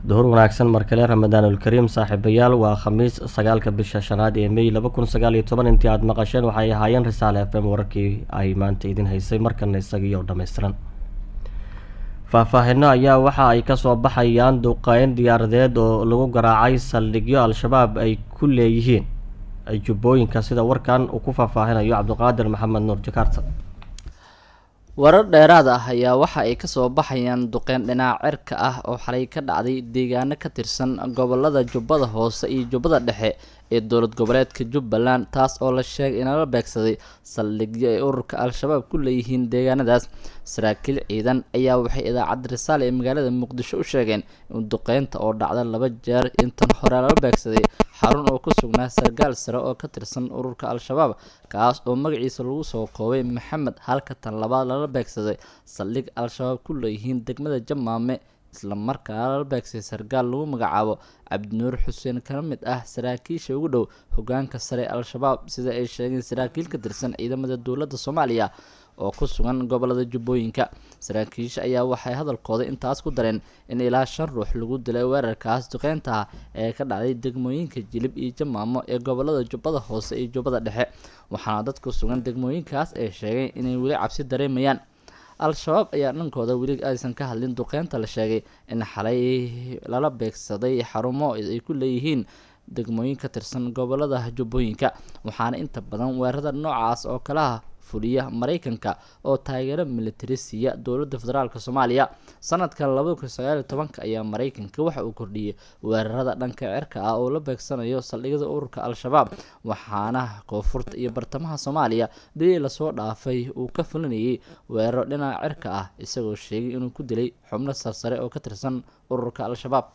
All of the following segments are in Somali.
duhur wanaagsan markale ramadaanulkariim saaxiibayaal waa khamiis sagaalka bisha shanaad ee mey laba kun sagaal iyo toban intii aada maqasheen waxay ahaayeen risaale f m wararkii ay maanta idin haysay markana isagiioo dhammaystiran faahfaahino ayaa waxa ay kasoo baxayaan duqeyn diyaaradeed oo lagu garaacay saldhigyo al-shabaab ay ku leeyihiin jubbooyinka sida warkan uu ku faahfaahinayo cabdiqaadir maxamed nuur jakarta warar dheeraad ah ayaa waxa ay kasoo baxayaan duqeyn dhinac cirka ah oo xalay ka dhacday deegaano ka tirsan gobolada jubbada hoose iyo jubbada dhexe ee dowlad goboleedka jubbaland taas oo la sheegay inala beegsaday saldhigyo ay ururka al-shabaab ku leeyihiin deegaanadaas saraakiil ciidan ayaa waxay idaacadda risaale ee magaalada muqdisho u sheegeen in duqeynta oo dhacda laba jeer intan hore lala beegsaday xarun oo ku sugnaa sargaal sare oo ka tirsan ururka al-shabaab kaas oo magaciisa lagu soo koobay maxamed halka tan labaad lala beegsaday saldhig al-shabaab ku leeyihiin degmada jamaame isla markaana lala beegsay sargaal lagu magacaabo cabdinuur xuseen kana mid ah saraakiisha ugu dhow hogaanka sare al-shabaab sida ay sheegeen saraakiil ka tirsan ciidamada dowladda soomaaliya oo ku sugan gobolada jubbooyinka saraakiisha ayaa waxay hadalkooda intaas ku dareen in ilaa shan ruux lagu dilay weerarkaas duqeynta ah ee ka dhacday degmooyinka jilib iyo jamaamo ee gobolada jubbada hoose iyo jubbada dhexe waxaana dad ku sugan degmooyinkaas ay sheegeen inay weli cabsi dareemayaan al-shabaab ayaa dhankooda weli aysan ka hadlin duqeynta la sheegay in xalay lala beegsaday xarumo ay ku leeyihiin degmooyin ka tirsan gobolada jubbooyinka waxaana inta badan weerarada noocaas oo kalaha fuliya maraykanka oo taageero militari siiya dowladda federaalk soomaaliya sanadkan labada kun sagaal iyo tobanka ayaa maraykanka waxa uu kordhiyey weerarada dhanka cirka ah oo la beegsanayo saldhigyada ururka al-shabaab waxaana koonfurta iyo bartamaha soomaaliya bilii lasoo dhaafay uu ka fulinayay weeraro dhinaca cirka ah isagoo sheegay inuu ku dilay xubno sarsare oo ka tirsan ururka al-shabaab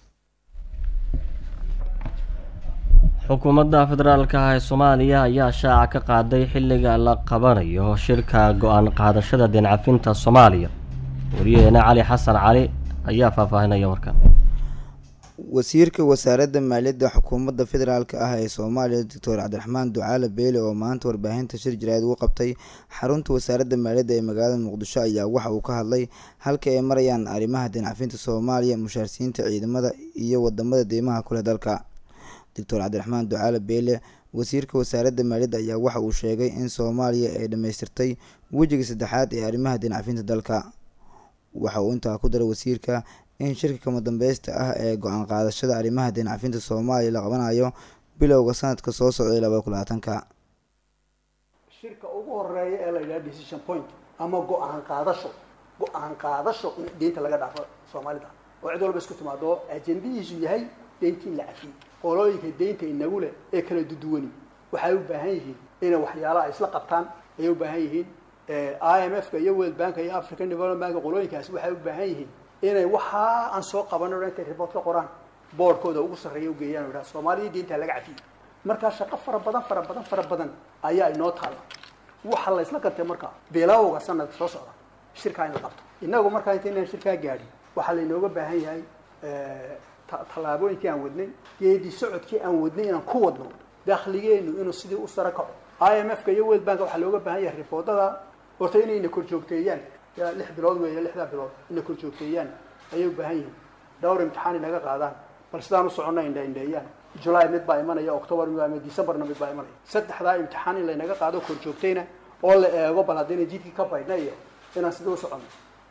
xukuumadda federaalka ah ee soomaaliya ayaa shaaca ka qaaday xilliga la qabanayo shirka go-aan qaadashada deencafinta soomaaliya wariyaheena cali xasan cali ayaa faahfaahinaya warkan wasiirka wasaaradda maaliyadda xukuumadda federaalk ah ee soomaaliya doctor cabdiraxmaan ducaale beele oo maanta warbaahinta shir jaraad ugu qabtay xarunta wasaaradda maaliyadda ee magaalada muqdisho ayaa waxa uu ka hadlay halka ay marayaan arrimaha deencafinta soomaaliya mushaarsiinta ciidamada iyo wadamada deymaha kuleh dalka doctor cabdiraxmaan ducaale beele wasiirka wasaaradda maaliyadda ayaa waxa uu sheegay in soomaaliya ay dhammaystirtay wejiga saddexaad ee arrimaha deencafinta dalka waxa uu intaa ku daray wasiirka in shirka kama dambeysta ah ee go-aan qaadashada arrimaha deencafinta soomaaliya la qabanayo bilowga sanadka soo socday labada kun labaatanka shirka ugu horeeya ee la yidhaha decision point ama go-aan qaadasho go-aan qaadasho in deynta laga dhaafo soomaalida oo cid walba isku timaado ajendihiisu yahay deynta in la cafiyey qolooyinka deynta inagu leh ee kala duduwani waxay u baahan yihiin inay waxyaalaha ay isla qabtaan ayay u baahan yihiin i m f ka iyo world bank iyo african development bank qolooyinkaasi waxay u baahan yihiin inay waxaa aan soo qabanin intay report ka qoraan boardkooda ugu sarreeya ugeeyaan o idhaha soomaaliya deynta laga cafiyey markaa shaqo fara badan fara badan fara badan ayaa inoo taalla waxa la isla gartay markaa bilowga sanadka soo socda shirkaa in la qabto inagu markaa inta inaan shirkaa gaadhin waxaa lainooga baahan yahay tallaabooyinkii aan wadnay geedi socodkii aan wadnay inaan ku wadno dakhligeenu inuu sidii u sara kaco i m f ka iyo world bank waxaa looga baahan yahay riboodada horta inayna kor joogteeyaan ya lix bilood weeye lixdaa bilood inay kor joogteeyaan ayay u baahan yihiin dhowr imtixaan inaga qaadaan bal sidaan u soconna indha indheeyaan julaay mid baa imanaya octobar mid baa imanaya decemberna mid baa imanaya saddexdaa imtixaan in laynaga qaado kor joogtayna oo la eego bal haddayna jidkii ka baydhna iyo inaan sidii u soconno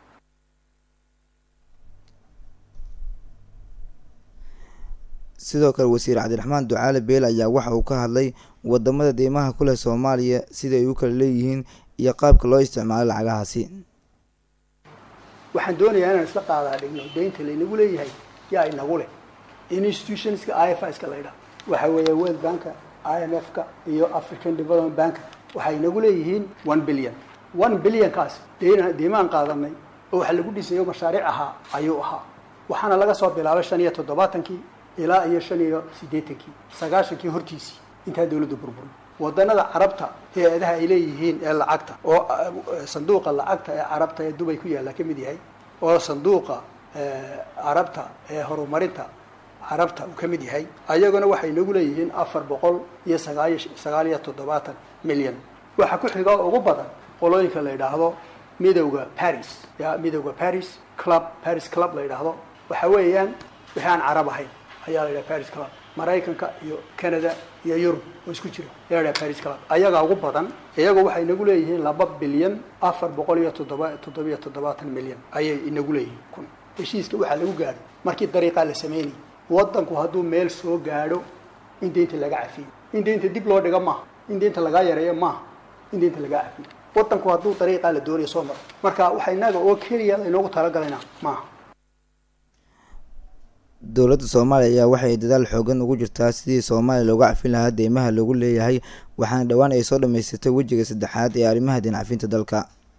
sidoo kale wasiir cabdiraxmaan ducaale beele ayaa waxa uu ka hadlay wadamada deymaha kuleh soomaaliya sida ay u kala leeyihiin iyo qaabka loo isticmaalo lacagahaasi waxaan doonayaa inaan isla qaadaa dhigno deynta laynagu leeyahay yaa inagu leh institutionska i f iska la ydhaha waxa weeye world banka i m f ka iyo african development banka waxay inagu leeyihiin one billion one billionkaas deen deymaan qaadanay oo waxa lagu dhisayo mashaariic ahaa ayuu ahaa waxaana laga soo bilaabay shan iyo toddobaatankii ilaa iyo shan iyo siddeetankii sagaashankii hortiisii intaa dawladda burburay wadanada carabta hay-adaha ay leeyihiin ee lacagta oo sanduuqa lacagta ee carabta ee dubay ku yaalla ka mid yahay oo sanduuqa carabta ee horumarinta carabta uu ka mid yahay ayaguna waxay nagu leeyihiin afar boqol iyo sagaaliyo sagaal iyo toddobaatan milyan waxaa ku xiga ugu badan qolooyinka la yidhaahdo midowda paris ya midowda paris club paris club la yidhaahdo waxa weeyaan wixii aan carab ahayn ayaa la yidhaha paris club maraykanka iyo canada iyo yurub oo isku jira ayaa la yidhaha paris club ayagaa ugu badan iyagu waxay inagu leeyihiin laba bilyan afar boqol iyo toddoba toddobiyo toddobaatan milyan ayay inagu leeyihiin kun heshiiska waxaa lagu gaadho markii dariiqaa la sameynayay waddanku hadduu meel soo gaadho in deynta laga cafiyo in deynta dib loo dhigo maaha in deynta lagaa yareeyo maaha in deynta lagaa cafiyo waddanku hadduu dariiqaa la doonayo soo maro marka waxa inaga oo keliya laynoogu talagalayna maaha dowladda soomaaliya ayaa waxay dadaal xoogan ugu jirtaa sidii soomaaliya looga cafin lahaa deymaha lagu leeyahay waxaana dhowaan ay soo dhammaysatay wejiga saddexaad ee arrimaha deen cafinta dalka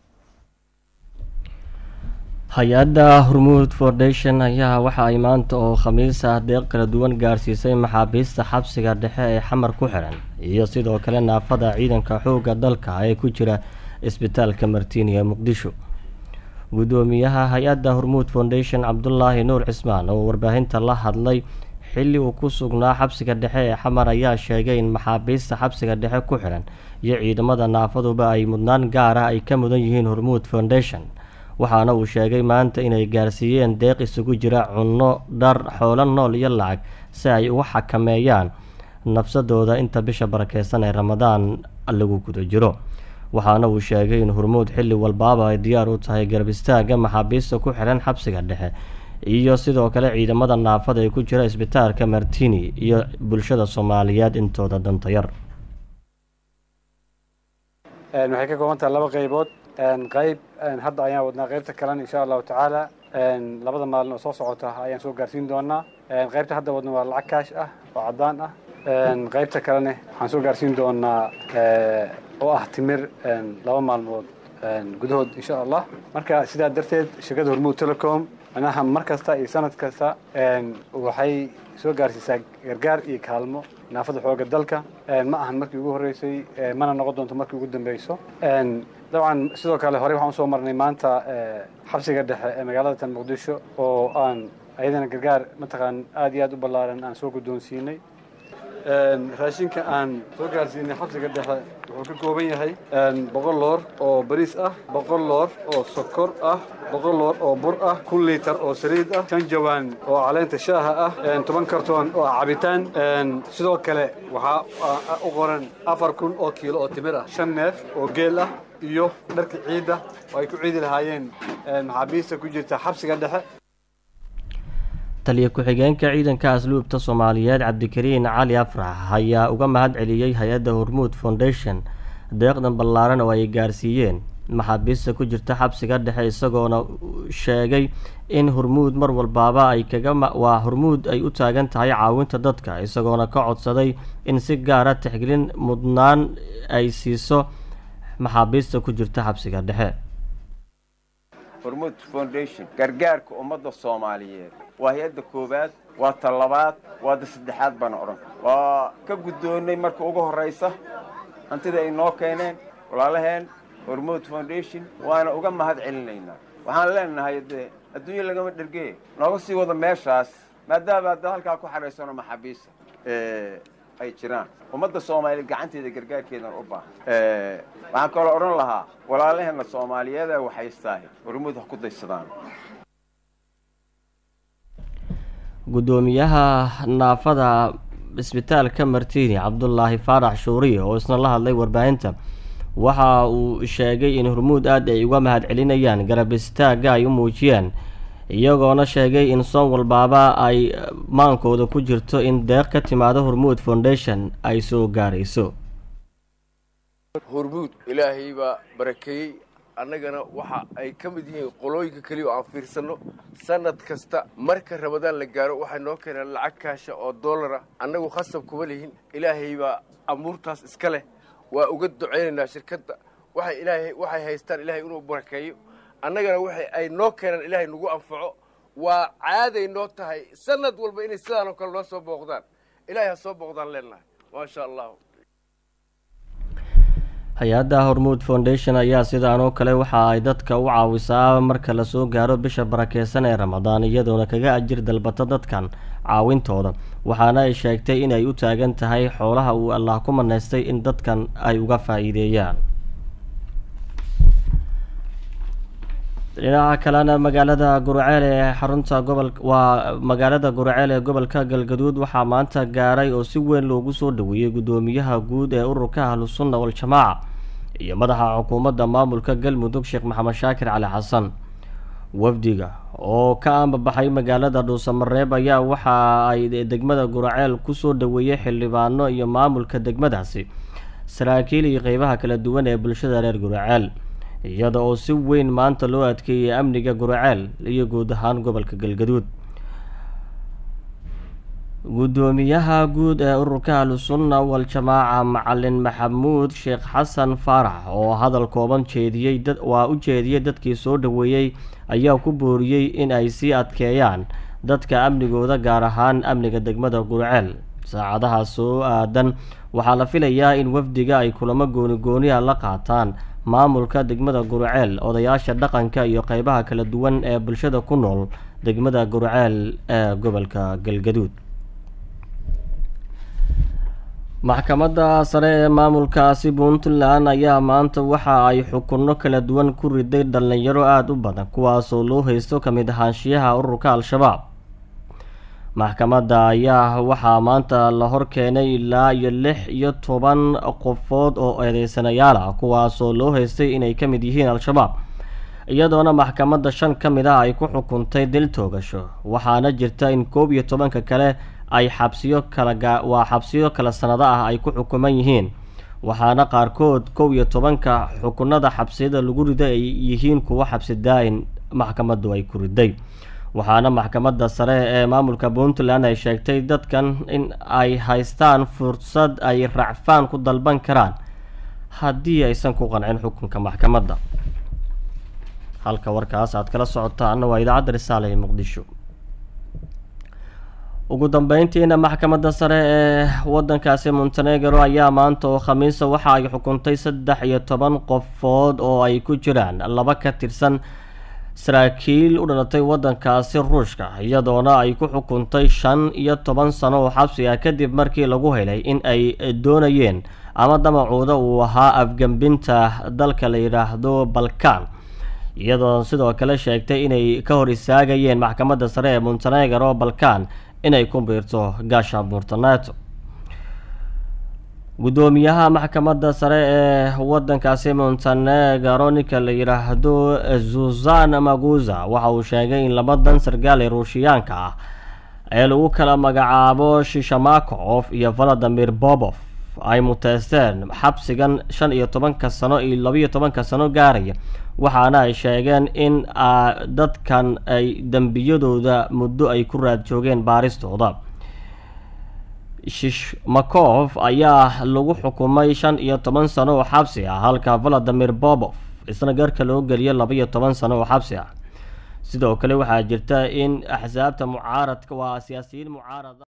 hay-adda hormuud foundation ayaa waxa ay maanta oo khamiis ah deeq kala duwan gaarsiisay maxaabiista xabsiga dhexe ee xamar ku xiran iyo sidoo kale naafada ciidanka xoogga dalka ee ku jira isbitaalka martiini ee muqdisho gudoomiyaha hay-adda hormuud foundation cabdulaahi nuur cismaan oo warbaahinta la hadlay xilli uu ku sugnaa xabsiga dhexe ee xamar ayaa sheegay in maxaabiista xabsiga dhexe ku xiran iyo ciidamada naafaduba ay mudnaan gaar ah ay ka mudan yihiin hormuud foundation waxaana uu sheegay maanta inay gaarsiiyeen deeq isugu jira cunno dhar xoolo nool iyo lacag si ay uga xakameeyaan nafsadooda inta bisha barakeysan ee ramadaan lagu guda jiro waxaana uu sheegay in hormuud xilli walbaaba ay diyaar u tahay garab istaaga maxaabiista ku xiran xabsiga dhexe iyo sidoo kale ciidamada naafada ee ku jira isbitaalka martini iyo bulshada soomaaliyeed intooda danta yar waxay ka kooban tahay laba qaybood qayb hadda ayaan wadnaa qaybta kalena insha allahu tacaala labada maalin oo soo socota ayaan soo gaarsiin doonaa qaybta hadda wadna waa lacag kaash ah oo caddaan ah qaybta kalene waxaan soo gaarsiin doonaa oo ah timir laba maalmood gudahood insha allah marka sidaa darteed shirkadda hormuud telecom manaha mar kasta iyo sanad kasta waxay soo gaarsiisaa gargaar iyo kaalmo naafada xooga dalka ma ahan markii ugu horreysay mana noqon doonto markii ugu dambeyso dabcan sidoo kale horey waxaan usoo marnay maanta xabsiga dhexe ee magaalada tan muqdisho oo aan ayadana gargaar mataqaan aad iyo aad u ballaaran aan soo guddoonsiinay raashinka aan soo gaarsiinay xabsiga dhexe wuxuu ka kooban yahay boqol loor oo bariis ah boqol loor oo sokor ah boqol loor oo bur ah kun liitar oo saliid ah shan jawaan oo caleenta shaaha ah toban kartoon oo cabitaan sidoo kale waxaa u qoran afar kun oo kiilo oo timir ah shan neef oo geel ah iyo dharka ciidda oo ay ku ciidi lahaayeen maxaabiista ku jirta xabsiga dhexe taliya ku-xigeenka ciidanka asluubta soomaaliyeed cabdikariin cali afrax ayaa uga mahad celiyey hay-adda hormuud foundation deeqdan ballaaran oo ay gaarsiiyeen maxaabiista ku jirta xabsiga dhexe isagoona sheegay in hormuud mar walbaaba ay kaga waa hormuud ay u taagan tahay caawinta dadka isagoona ka codsaday in si gaara tixgelin mudnaan ay siiso maxaabiista ku jirta xabsiga dhexe hormuud foundation gargaarka ummadda soomaaliyeed waa hay-adda koowaad waa ta labaad waa da saddexaad baana odhan waa ka guddoonnay marka ugu horraysa hantida ay noo keeneen walaalaheen hormuud foundation waana uga mahad celinaynaa waxaan leenahay dee adduunya lagama dhergee nooga sii wada meeshaas maadaama hadda halkaa ku xadhaysano maxaabiista ay jiraan ummadda soomaaliyeed gacanteeda gargaarkeedan u baahan waxaan kaloo odhan lahaa walaalaheenna soomaaliyeed ee waxhaystaahi hormuud ha ku daysadaan guddoomiyaha naafada isbitaalka martiini cabdulaahi faarax shuuriye oo isna la hadlay warbaahinta waxa uu sheegay in hormuud aad ay uga mahad celinayaan garab istaagga ay u muujiyeen iyagoona sheegay in soon walbaaba ay maankooda ku jirto in deeq ka timaado hormuud foundation ay soo gaarayso hormuud ilaahay baa barakeeyey annagana waxa ay ka mid yihiin qolooyinka keliya oo aan fiirsanno sanad kasta marka ramadaan la gaaro waxay noo keenaan lacag kaasha oo dollara annagu khasab kuma lihin ilaahay baa amuurtaas iska leh waa uga ducaynaynaa shirkadda waxay ilaahay waxay haystaan ilaahay inuu barakeeyo annagana waxay ay noo keenaan ilaahay nagu anfaco waa caaday noo tahay sanad walba inay sidaan oo kale noo soo booqdaan ilaahay ha soo booqdaan leenahay maasha allah hay-adda hormuud foundation ayaa sidaan oo kale waxa ay dadka u caawisaa marka lasoo gaaro bisha barakeysan ee ramadaan iyadoona kaga ajir dalbata dadkan caawintooda waxaana ay sheegtay inay u taagan tahay xoolaha uu allah ku manaystay in dadkan ay uga faa-iideeyaan dhinaca kalena magaalada gurceel ee xarunta gobol waa magaalada gurceel ee gobolka galgaduud waxaa maanta gaaray oo si weyn loogu soo dhaweeyey guddoomiyaha guud ee ururka ahlusunna wal-jamaaca iyo madaxa xukuumadda maamulka galmudug sheekh maxamed shaakir cali xasan wafdiga oo ka ambabaxay magaalada dhuusamareeb ayaa waxa ay degmada gurceel kusoo dhaweeyey xildhibaano iyo maamulka degmadaasi saraakiil iyo qeybaha kala duwan ee bulshada reer gurceel iyada oo si weyn maanta loo adkeeyey amniga gurceel iyo guud ahaan gobolka galgaduud guddoomiyaha guud ee ururka ahlusunna wal-jamaaca macalin maxamuud sheekh xasan faarax oo hadal kooban jeediyey dad waa u jeediyey dadkii soo dhaweeyey ayaa ku booriyey in ay sii adkeeyaan dadka amnigooda gaar ahaan amniga degmada gurceel saacadaha soo aadan waxaa la filayaa in wafdiga ay kulamo gooni gooniha la qaataan maamulka degmada gurceel odayaasha dhaqanka iyo qeybaha kala duwan ee bulshada ku nool degmada gurceel ee gobolka galgaduud maxkamadda sare ee maamulkaasi puntland ayaa maanta waxa ay xukunno kala duwan ku riday dhalinyaro aada u badan kuwaasoo loo haysto ka mid ahaanshiyaha ururka al-shabaab maxkamadda ayaa waxaa maanta la hor keenay ilaa iyo lix iyo toban qofood oo eedeysanayaal ah kuwaasoo loo haystay inay ka mid yihiin al-shabaab iyadoona maxkamadda shan ka mid ah ay ku xukuntay dil toogasho waxaana jirta in koob iyo tobanka kale ay xabsiyo kala waa xabsiyo kala sanado ah ay ku xukuman yihiin waxaana qaarkood kow iyo tobanka xukunada xabsiyada lagu riday ay yihiin kuwo xabsi daa-in maxkamaddu ay ku riday waxaana maxkamadda sare ee maamulka puntland ay sheegtay dadkan in ay haystaan fursad ay racfaan ku dalban karaan haddii aysan ku qancin xukunka maxkamadda halka warkaas aad kala socotaana waa idaacadda risaale ee muqdisho ugu dambeyntiina maxkamadda sare ee wadankaasi montenegro ayaa maanta oo khamiisa waxa ay xukuntay saddex iyo toban qofood oo ay ku jiraan laba ka tirsan saraakiil u dhalatay wadankaasi ruushka iyadoona ay ku xukuntay shan iyo toban sano oo xabsi ah kadib markii lagu helay in ay doonayeen ama damacuuda uu ahaa afgembinta dalka la yidhaahdo balkan iyadoo sidoo kale sheegtay inay ka hor istaagayeen maxkamadda sare ee montenegro balkan inay ku biirto gaasha burtaneto guddoomiyaha maxkamadda sare ee wadankaasi montenegro ninka la yidhaahdo zuzan maguza waxa uu sheegay in labadan sargaal ee ruushiyaanka ah ee lagu kala magacaabo shishamakov iyo valadimir bobof ay muteysteen xabsigan shan iyo tobanka sano iyo labiyo tobanka sano gaaraya waxaana ay sheegeen in dadkan ay dembiyadooda muddo ay ku raad joogeen baaristooda shishmakov ayaa lagu xukumay shan iyo toban sano oo xabsi ah halka valadimir bobof isna garka loo geliyay labaiyo toban sano oo xabsi ah sidoo kale waxaa jirta in axsaabta mucaaradka waa siyaasiyiin mucaarada